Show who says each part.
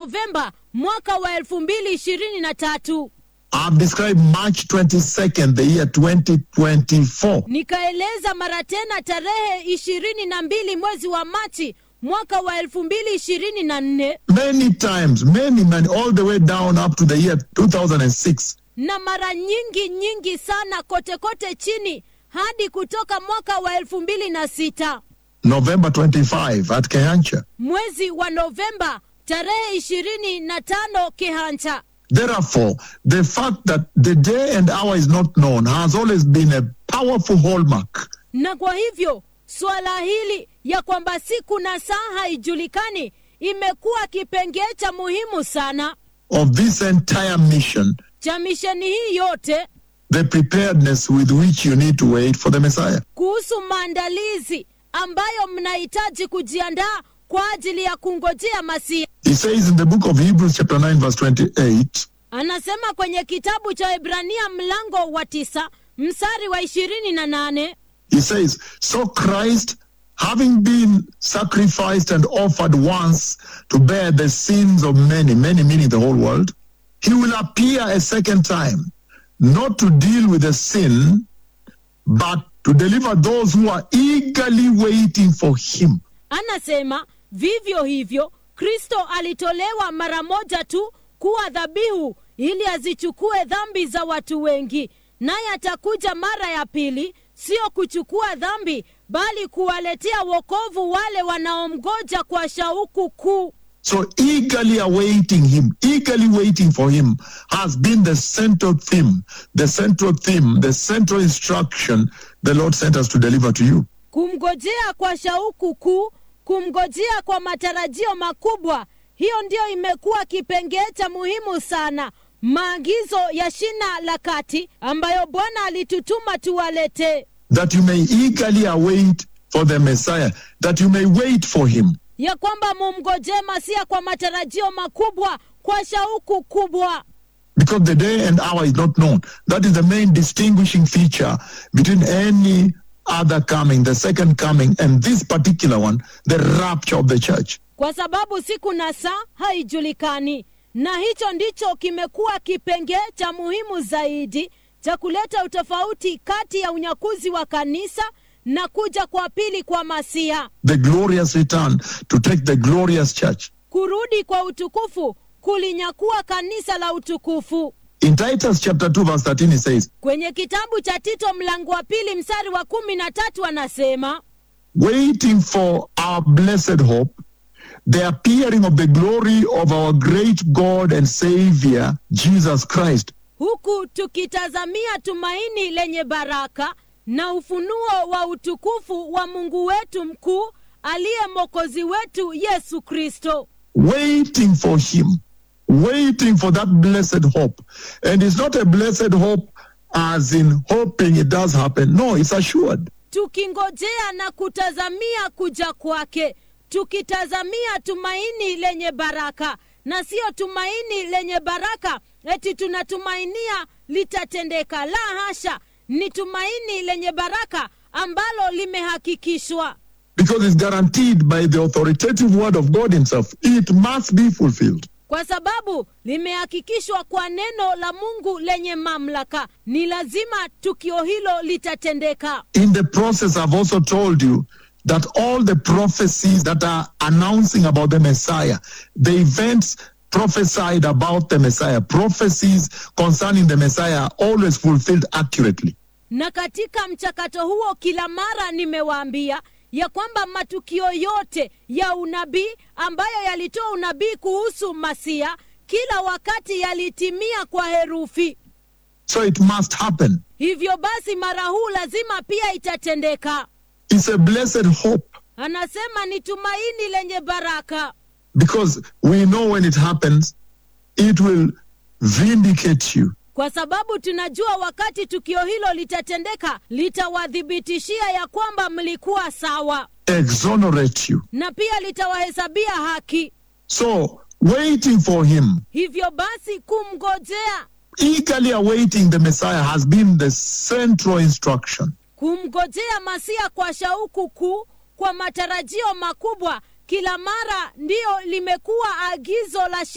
Speaker 1: Novemba mwaka wa elfu mbili ishirini na tatu.
Speaker 2: I've described March 22nd, the year 2024.
Speaker 1: Nikaeleza mara tena tarehe ishirini na mbili mwezi wa Machi mwaka wa elfu mbili ishirini na nne
Speaker 2: Many times, many, many, all the way down up to the year 2006.
Speaker 1: na mara nyingi nyingi sana kote kote chini hadi kutoka mwaka wa elfu mbili na sita
Speaker 2: November 25 at Kehancha.
Speaker 1: mwezi wa Novemba tarehe ishirini na tano Kehancha.
Speaker 2: Therefore, the fact that the day and hour is not known has always been a powerful hallmark
Speaker 1: Na kwa hivyo suala hili ya kwamba siku na saa haijulikani imekuwa kipengee cha muhimu sana
Speaker 2: of this entire mission,
Speaker 1: cha misheni hii yote
Speaker 2: the preparedness with which you need to wait for the Messiah.
Speaker 1: kuhusu maandalizi ambayo mnahitaji kujiandaa kwa ajili ya kungojea Masia.
Speaker 2: He says in the book of Hebrews, chapter 9, verse 28,
Speaker 1: Anasema kwenye kitabu cha Ibrania mlango wa tisa mstari wa ishirini na nane
Speaker 2: he says, So Christ, having been sacrificed and offered once to bear the sins of many, many meaning the whole world, he will appear a second time, not to deal with the sin, but to deliver those who are eagerly waiting for him.
Speaker 1: anasema vivyo hivyo Kristo alitolewa mara moja tu kuwa dhabihu ili azichukue dhambi za watu wengi, naye atakuja mara ya pili, sio kuchukua dhambi, bali kuwaletea wokovu wale wanaomgoja kwa shauku kuu.
Speaker 2: So eagerly awaiting him, eagerly waiting for him has been the central theme, the central theme, the central instruction the Lord sent us to deliver to you.
Speaker 1: Kumngojea kwa shauku kuu, kumngojea kwa matarajio makubwa, hiyo ndiyo imekuwa kipengee cha muhimu sana, maagizo ya shina la kati ambayo Bwana alitutuma tuwalete,
Speaker 2: That you may eagerly await for the Messiah, that you may wait for him.
Speaker 1: ya kwamba mumngojee Masia kwa matarajio makubwa, kwa shauku kubwa,
Speaker 2: Because the day and hour is not known. That is the main distinguishing feature between any other coming, the second coming, and this particular one, the rapture of the church.
Speaker 1: kwa sababu siku na saa haijulikani, na hicho ndicho kimekuwa kipengee cha muhimu zaidi cha kuleta utofauti kati ya unyakuzi wa kanisa na kuja kwa pili kwa Masia,
Speaker 2: The glorious return to take the glorious church.
Speaker 1: kurudi kwa utukufu kulinyakua kanisa la utukufu.
Speaker 2: In Titus chapter 2, verse 13, it says,
Speaker 1: Kwenye kitabu cha Tito mlango wa pili mstari wa kumi na tatu anasema
Speaker 2: waiting for our blessed hope, the appearing of the glory of our great God and Savior, Jesus Christ,
Speaker 1: huku tukitazamia tumaini lenye baraka na ufunuo wa utukufu wa Mungu wetu mkuu aliye mwokozi wetu Yesu Kristo.
Speaker 2: waiting for Him, waiting for that blessed hope. And it's not a blessed hope as in hoping it does happen. No, it's assured.
Speaker 1: tukingojea na kutazamia kuja kwake, tukitazamia tumaini lenye baraka, na siyo tumaini lenye baraka eti tunatumainia litatendeka. La hasha, ni tumaini lenye baraka ambalo limehakikishwa,
Speaker 2: Because it's guaranteed by the authoritative word of God Himself. It must be fulfilled.
Speaker 1: kwa sababu limehakikishwa kwa neno la Mungu lenye mamlaka. Ni lazima tukio hilo litatendeka.
Speaker 2: In the process, I've also told you that all the prophecies that are announcing about the Messiah, the events prophesied about the Messiah, prophecies concerning the Messiah are always fulfilled accurately.
Speaker 1: na katika mchakato huo kila mara nimewaambia ya kwamba matukio yote ya unabii ambayo yalitoa unabii kuhusu masia kila wakati yalitimia kwa herufi
Speaker 2: So it must happen.
Speaker 1: hivyo basi mara huu lazima pia itatendeka
Speaker 2: It's a blessed hope
Speaker 1: anasema ni tumaini lenye baraka
Speaker 2: because we know when it happens, it will vindicate you.
Speaker 1: kwa sababu tunajua wakati tukio hilo litatendeka litawathibitishia ya kwamba mlikuwa sawa
Speaker 2: exonerate you.
Speaker 1: na pia litawahesabia haki
Speaker 2: So, waiting for him,
Speaker 1: hivyo basi kumngojea
Speaker 2: eagerly awaiting the Messiah has been the central instruction.
Speaker 1: kumngojea masia kwa shauku kuu kwa matarajio makubwa kila mara ndiyo limekuwa agizo la